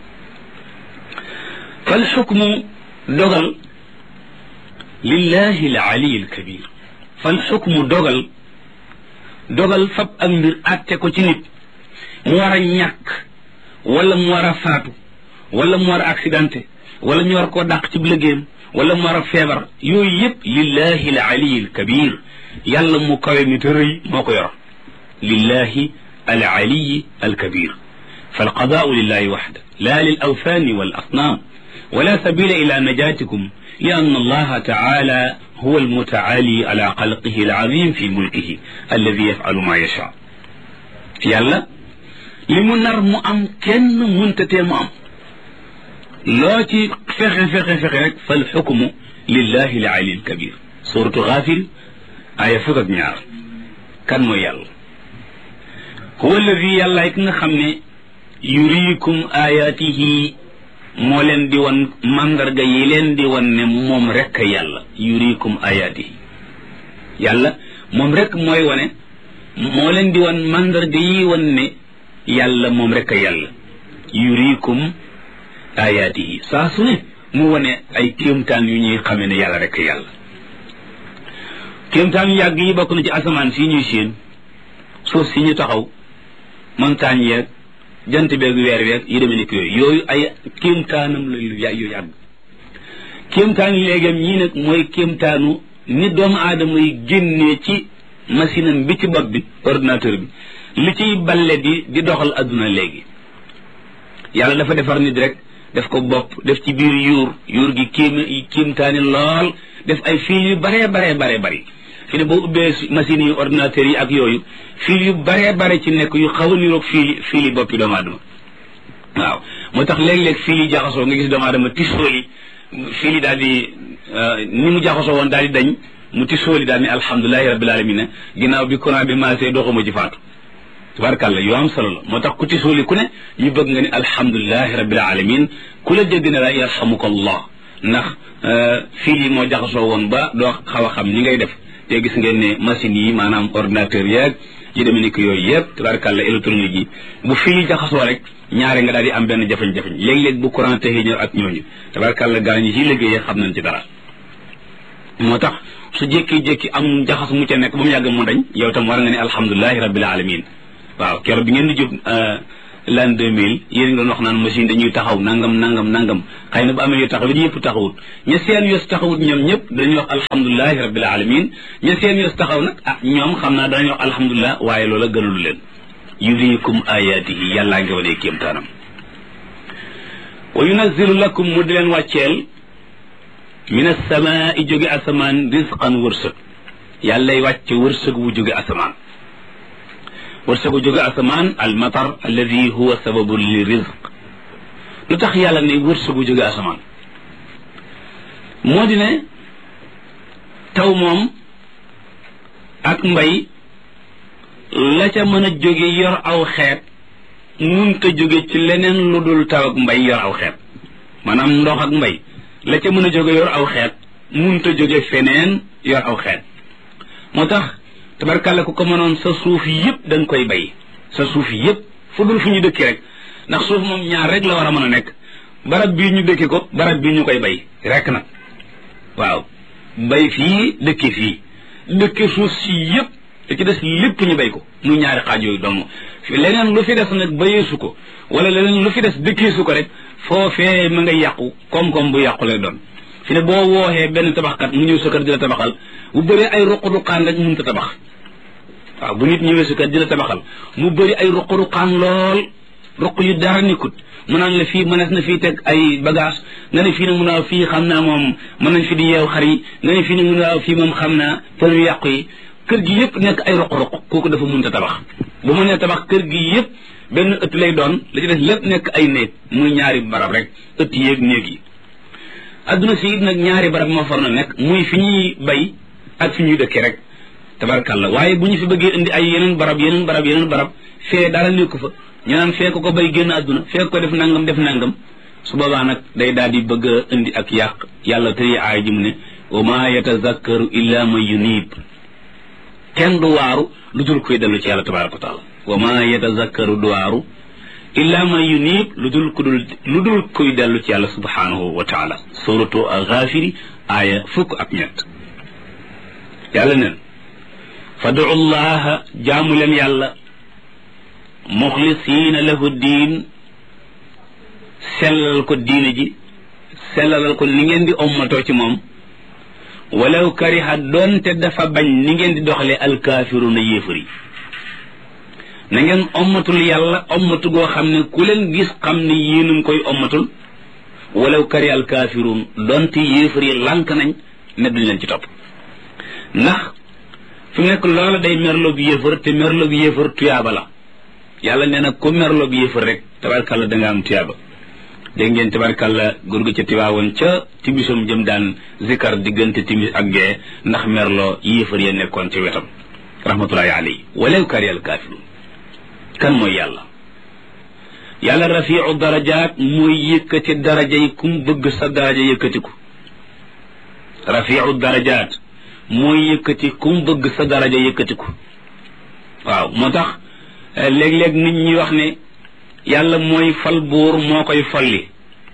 fal xukmu dogal lillahi al ali al kabir fal xukmu dogal dogal fab ak mbir àtte ko ci nit mu war a ñàkk wala mu war a faatu wala mu war a accidenté wala ñu war koo dàq ci liggéeyam wala mu war a feebar yooyu yëpp lillahi al ali al kabir yàlla mu kawe mi te rëy moo ko yor lillahi al ali al kabir فالقضاء لله وحده لا للأوثان والأصنام ولا سبيل إلى نجاتكم لأن الله تعالى هو المتعالي على خلقه العظيم في ملكه الذي يفعل ما يشاء يلا limu nar mu am kenn muntatee mu am loo ci fexe fexe fexe rek fal xukmu lillahi al ali al kabir suratu Gaafir aya fukk ak ñaar kan mooy yàlla huwa alladi yàlla ki nga xam ne yuriikum ayaatihi moo leen di wan mandarga yi leen di wan ne moom rek yàlla yuriikum ayaatihi yàlla moom rek mooy wane moo leen di wan mandarga yi wan ne yàlla moom rek yàlla yuriikum ayaatihi saa su ne mu wane ay kéemtaan yu ñuy xamee ne yàlla rek yàlla kéemtaan yu yàgg yi bokk na ci asamaan si ñuy séen suuf si ñu taxaw montagne yeeg jant beeg weer weeg yi demee nekk yooyu yooyu ay kéemtaanam la yu yàgg kéemtaan yi léegam ñii nag mooy kéemtaanu ni doomu aadama yi génnee ci machine am bi ci bopp bi ordinateur bi li ciy balle di di doxal adduna léegi yàlla dafa defar nit rek def ko bopp def ci biir yuur yuur gi kéem kéemtaani lool def ay fil yu baree baree baree bari fi ne boo ubbee machines yi ordinateur yi ak yooyu fil yu baree bare ci nekk yu xaw a niroog fil fil yi boppi doomu aadama waaw moo tax léeg-léeg fil yi jaxasoo nga gis doomu aadama tisooli fil yi daal di ni mu jaxasoo woon daal di dañ mu tisooli daal ni alhamdulilahi rabbil alamin ginnaaw bi courant bi maasee doxuma ci faatu tabarkàlla yoo am solo la moo tax ku tisooli ku ne ñu bëgg nga ni alhamdulilahi rabbil alamin ku la dégg ne la yarhamuka allah ndax fil yi moo jaxasoo woon ba doo xaw a xam ni ngay def te gis ngeen ne machines yi maanaam ordinateur yeeg yi demee ni ko yooyu yëpp tabarkàlla électronique yi bu fii jaxasoo rek ñaare nga daal di am benn jafe-jafe léeg-léeg bu courant texee ñëw ak ñooñu tabarkàlla gaa ñi ci liggéeyee xam nañ ci dara moo tax su jékki-jékki am jaxas mu ca nekk ba mu yàgg mu dañ yow tam war nga ne alhamdulilahi rabbil alamin waaw keroog bi ngeen di jub l'an deux mille yéen nga doon wax naan machine dañuy taxaw nangam nangam nangam xëy na bu amee yu taxawit yëpp taxawut ña seen yos taxawut ñoom ñëpp dañuy wax alhamdulilahi rabbil alamin ña seen yos taxaw nag ah ñoom xam naa danañu wax alhamdulilah waaye loola gënalu leen yuriikum ayatihi yàllaa ngi wanee kéemtaanam wa yunazilu lakum mu di leen wàcceel min asamaai jóge asamaan risqan wërsëg yàllay wàcce wërsëg wu jóge asamaan wërsëg wu jóge asamaan al matar alladi huwa sababu li rizq lu tax yàlla ne wërsëg wu jóge asamaan moo di ne taw moom ak mbay la ca mën a jóge yor aw xeet munta jóge ci leneen lu dul taw ak mbay yor aw xeet maanaam ndox ak mbay la ca mën a jóge yor aw xeet munta jóge feneen yor aw xeet moo tax tabarkàlla ku ko mënoon sa suuf yëpp da nga koy bay sa suuf yëpp fu dul fu ñu dëkki rek ndax suuf moom ñaar rek la war a mën a nekk barab bii ñu dëkki ko barab bii ñu koy bay rek nag waaw bay fii dëkki fii dëkki suuf si yëpp da ci des lépp ñu bay ko mu ñaari xaaj yooyu dong leneen lu fi des nag bayeesu ko wala leneen lu fi des dëkkeesu ko rek foofee ma nga yàqu koom-koom bu yàqu lay doon fi ne boo wooxee benn tabaxkat mu ñëw sa kër di la tabaxal bu bëree ay ruq-ruqaan rek mënut a tabax waaw bu nit ñëwee sa kër di la tabaxal mu bëri ay ruq-ruqaan lool ruq yu dara nekkut mu naan la fii mënees na fii teg ay bagage nga ne fii nag mun a fii xam naa moom mën nañ fi di yeew xar yi nga ne fii nag mun a fii moom xam naa për yu yàqu yi kër gi yëpp nekk ay ruq-ruq kooku dafa mënut a tabax bu mu nee tabax kër gi yëpp benn ëtt lay doon la ci des lépp nekk ay néeg muy ñaari barab rek ëtt yéeg néeg yi adduna si it nag ñaari barab moo far na nekk muy fi ñuy bay ak fi ñuy dëkkee rek tabarkàlla waaye bu ñu fi bëggee indi ay yeneen barab yeneen barab yeneen barab fee dara nekku fa ñu naan fee ko ko bay génn adduna fee ko def nangam def nangam su boobaa nag day daal di bëgg a indi ak yàq yàlla tëye aay ji mu ne wa ma yatazakkaru illa man yunib kenn du waaru lu dul koy dellu ci yàlla tabaraka wa taala wa ma yatazakkaru du waaru illa man yunib lu dul ku dul lu dul kuy dellu ci yàlla subhanahu wa taala suratu alxaafiri aaya fukk ak ñett yàlla neen fadu llaha jaamu leen yàlla muxlisiina lahu diin sellalal ko diine ji sellalal ko ni ngeen di ommatoo ci moom walaw kariha doonte dafa bañ ni ngeen di doxalee alkaafiruuna yéefar yi na ngeen ommatul yàlla ommatu goo xam ne ku leen gis xam ne yéen a ngi koy ommatul walaw kari alkaafiruun doonte yéefar yi lànk nañ ne duñ leen ci topp ndax fi mu nekk loola day merloob yéefar te merloob yéefar tuyaaba la yàlla nee na ku merloob yéefar rek tabarkàlla da nga am tuyaaba dégg ngeen tabarkàlla góor gi ca tiwaawoon ca timisam jëm daan zikar diggante timis ak gee ndax merloo yéefar ya nekkoon ca wetam rahmatullahi alayhi walaw kari alkaafiruun kan mooy yàlla yàlla rafiu darajaat mooy yëkkati daraja yi kum bëgg sa daraja yëkkatiku rafiu darajaat mooy yëkkati kum bëgg sa daraja yëkkatiku waaw moo tax léeg-léeg nit ñi wax ne yàlla mooy fal buur moo koy folli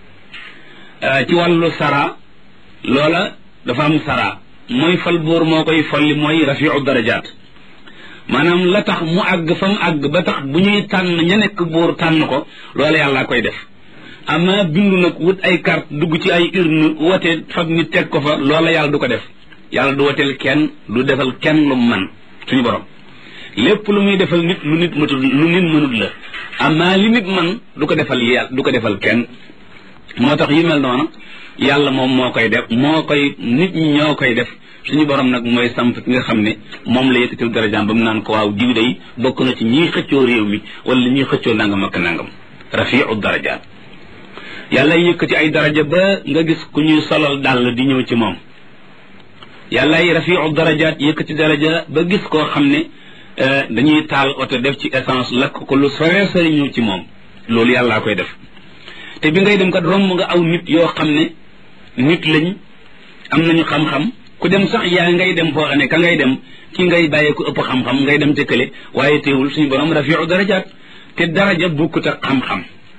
ci wàllu sara loola dafa am sara mooy fal buur moo koy folli mooy rafiu darajaat maanaam la tax mu àgg fa mu àgg ba tax bu ñuy tànn ña nekk buur tànn ko loola yàlla koy def ama bindu nag wut ay carte dugg ci ay urne wote fab nit teg ko fa loola yàlla du ko def yàlla du woteel kenn du defal kenn lu man suñu borom lépp lu muy defal nit lu nit matul lu nit mënut la ama li nit man du ko defal yàlla du ko defal kenn moo tax yu mel noonu yàlla moom moo koy def moo koy nit ñi ñoo koy def suñu borom nag mooy samp ki nga xam ne moom la yëkkatil darajaam ba mu naan ko waaw diw day bokk na ci ñiy xëccoo réew mi wala ñiy xëccoo nangam ak nangam rafiu darajaat yàlla yëkkati ay daraja ba nga gis ku ñuy solal dàll di ñëw ci moom yàlla ay rafiu darajaat yëkkati daraja ba gis koo xam ne dañuy taal oto def ci essence lakk ko lu sore sore ñëw ci moom loolu yàllaa koy def te bi ngay dem kat romb nga aw nit yoo xam ne nit lañ am nañu xam-xam ku dem sax yaa ngay dem foo xam ne ka ngay dem ki ngay bàyyee ko ëpp xam-xam ngay dem tëkkale waaye teewul suñu borom rafiu darajaat te daraja bukkut ak xam-xam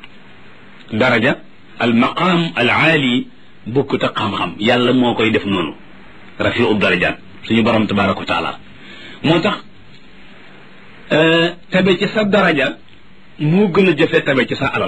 daraja al maqaam al aali bukkut ak xam-xam yàlla moo koy def noonu rafiu darajaat suñu borom tabaraka wa taala moo tax tabe ci sa daraja moo gën a jafe tabe ci sa alal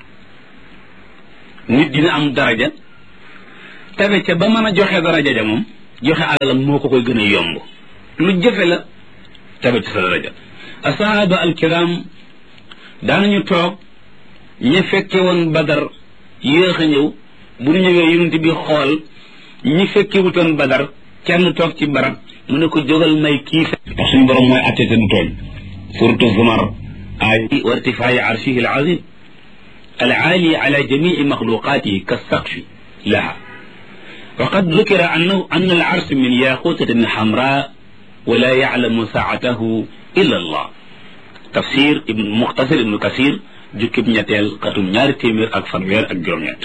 nit dina am daraja tabe ca ba mën a joxe daraja ja moom joxe alalam moo ko koy gën a yomb lu jafe la tabe ci sa daraja asahaba alkiram daanañu toog ña fekke woon badar yéex a ñëw bu ñu ñëwee yonent bi xool ñi fekke wutoon badar kenn toog ci barab mu ne ko jógal may kii ndax suñu borom mooy atte te du tooñ suratu zumar ay wa irtifaayi arshihi alazim العالي على جميع مخلوقاته كالسقف لها وقد ذكر أنه أن العرش من ياقوتة حمراء ولا يعلم ساعته إلا الله تفسير ابن مختصر ابن كثير جكب نياتيل قطم ñaari téeméer ak fanweer ak juróom ñett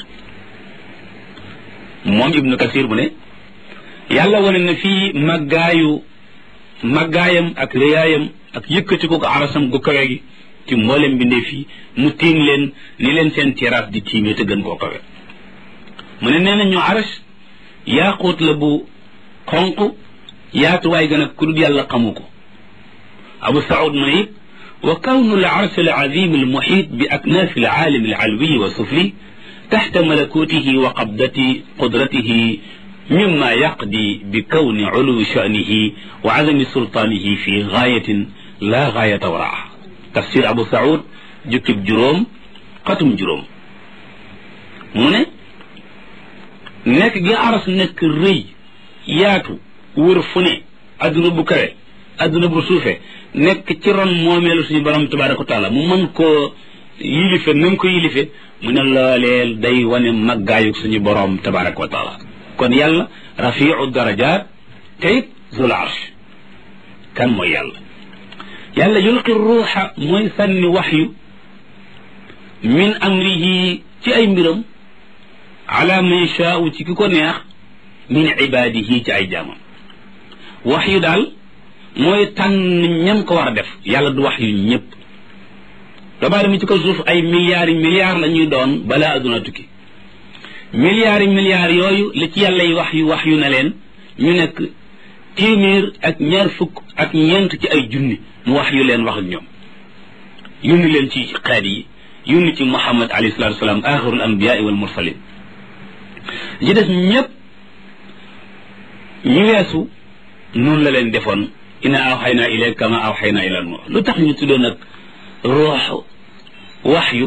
moom ibnu kasir mu ne yàlla wane na fii màggaayu màggaayam ak réyaayam ak yëkkati ko ko arasam gu kawe gi ci mboolem bindee fii mu tiim leen ni leen seen terrasse di tiimee te gën koo kawe mu ne nee na ñu aras yaaquut la bu xonq yaatuwaay gën a ku dul yàlla xamu ko abu saud mu ne it wa kawnu al arsh al azim al muhit bi aknaaf al aalim al alwi wa sufli taxta malakutihi wa qabdati qudratihi mimma yaqdi bi kawni uluwi sha'nihi wa azami sultaanihi fi gaayatin la gaayata waraaha tafsir abu saud jukkib juróom xatum juróom mu ne nekk gi aras nekk rëy yaatu wër fu ne adduna bu kawe adduna bu suufe nekk ci ron moomeelu suñu borom tabaraka wa taala mu mën koo yilife na mu ko yilife mu ne looleel day wane maggaayu suñu borom tabaraka wa taala kon yàlla rafiu darajat te it zul arsh kan mooy yàlla yàlla yulqi ruuxa mooy sànni waxyu min amrihi ci ay mbiram ala man shaau ci ki ko neex min ibaadihi ci ay jaamam waxyu daal mooy tànn ñam ko war a def yàlla du wax yu ñëpp doomu aadama ci ko suuf ay milliards yi milliards la ñuy doon balaa aduna tukki milliards yi milliards yooyu li ci yàlla yi wax yu wax yu na leen ñu nekk téeméer ak ñaar fukk ak ñeent ci ay junni mu wax yu leen wax ak ñoom yónni leen ci xeet yi yónni ci muhammad alayhi salatu wasalaam axirul anbiyaai wal mursalin ji des ñëpp ñu weesu noonu la leen defoon ina awxayna ilayka kama awxayna ila nuux lu tax ñu tuddee nag ruux waxyu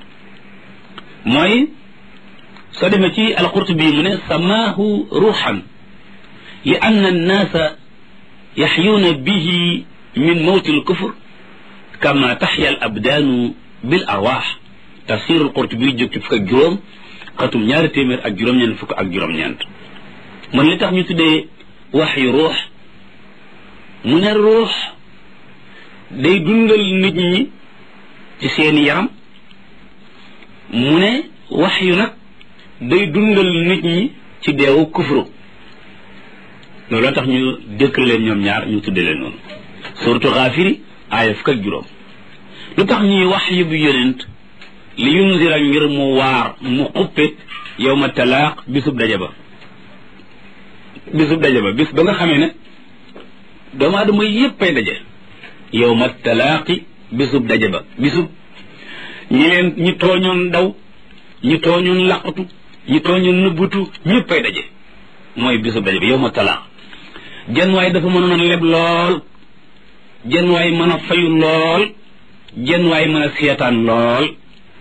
mooy soo demee ci alqurtubi mu ne samaahu ruuxan li anna annaasa yaxyuuna bihi min mawti alkufr kama taxya al abdaanu bil arwaax tafsir alqurtubi jóg ci fukk ak juróom xatum ñaari téeméer ak juróom-ñeent fukk ak juróom-ñeent man li tax ñu tuddee waxyu ruux mu ne ruux day dundal nit ñi ci seeni yaram mu ne wax yu nag day dundal nit ñi ci deewu kufru loolu tax ñu dëkk leen ñoom ñaar ñu tudde leen noonu surtout xaafiri aaya fukk ak juróom lu tax ñuy wax yu bu yonent li yunzira ngir mu waar mu xuppe yow ma talaaq bisub daje ba bisub daje ba bis ba nga xamee ne doomu aadama yépp ay daje yow ma talaaqi bisub daje ba bisub ñi leen ñi tooñoon daw ñi tooñoon laqatu ñi tooñoon nëbbutu ñépp ay daje mooy bisub daje ba yow ma talaaq jenn waay dafa mënoon a leb lool jenn waay mën a fayu lool jenn waay mën a seetaan lool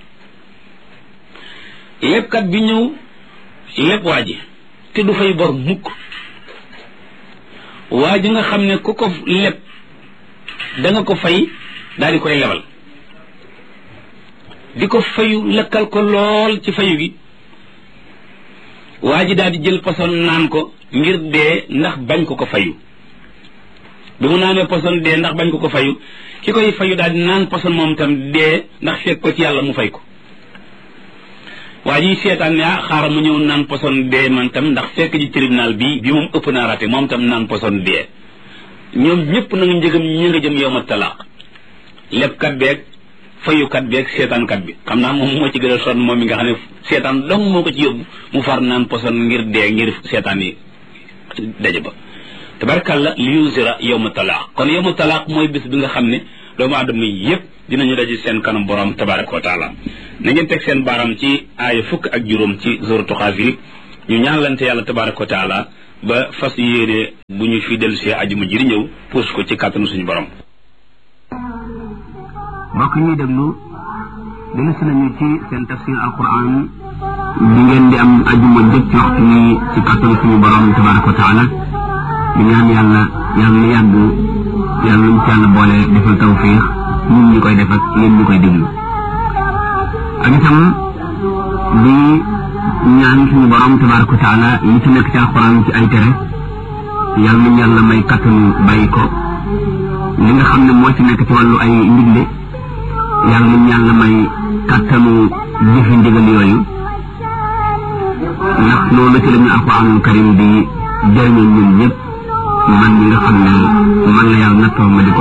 lebkat bi ñëw leb waa ji te du fay bor mukk waa ji nga xam ne ku ko leb da nga ko fay daal di koy lebal di ko fayu lekkal ko lool ci fayu gi waa ji daal di jël poson naan ko ngir dee ndax bañ ko ko fayu bi mu naanee poson dee ndax bañ ko ko fayu ki koy fayu daal di naan poson moom tam dee ndax fekk ko ci yàlla mu fay ko waa ji seetaan ne ah xaaral mu ñëw naan poson dee man tam ndax fekk ji tribunal bi bi moom ëpp naa raté moom tam naan poson dee ñoom ñëpp nag njëgam ñi nga jëm yow ma talaaq lebkat beeg fayukat beeg seetaankat bi xam naa moom moo ci gën a sonn moom mi nga xam ne seetaan dong moo ko ci yóbbu mu far naan poson ngir dee ngir seetaan yi daje ba tabarkalla li yusira yow ma talaaq kon yow ma talaaq mooy bis bi nga xam ne doomu aadama yépp dinañu daje seen kanam borom tabaraka wa taala na ngeen teg seen baaram ci aaya fukk ak juróom ci suratu Xaafir ñu ñaanlante yàlla tabaraka wa taala ba fas yéene bu ñu fi dellu see ajuma ji di ñëw puus ko ci kàttanu suñu borom mbokk ñuy déglu dellu si nañu ci seen tafsir alquran bi ngeen di am ajuma jëpp ci waxtu wi ci kàttanu suñu borom tabaraka wa taala di ñaan yàlla yàlla na yàgg yàlla nañ ci yàlla boole defal tawfiix ñun ñi koy def ak yéen ñi koy déglu ak itam di ñaan suñu borom tabaraka wa taala yi ci nekk ci alquran ci ay tere yàlla nañ yàlla may kàttanu bàyyi ko li nga xam ne moo ci nekk ci wàllu ay ndigle yàlla nañ yàlla may kàttanu jëfi ndigal yooyu ndax loolu ci la ñu alquranul karim bi jëriñoo ñun ñëpp man mi nga xam ne man la yàlla nattoo ma di ko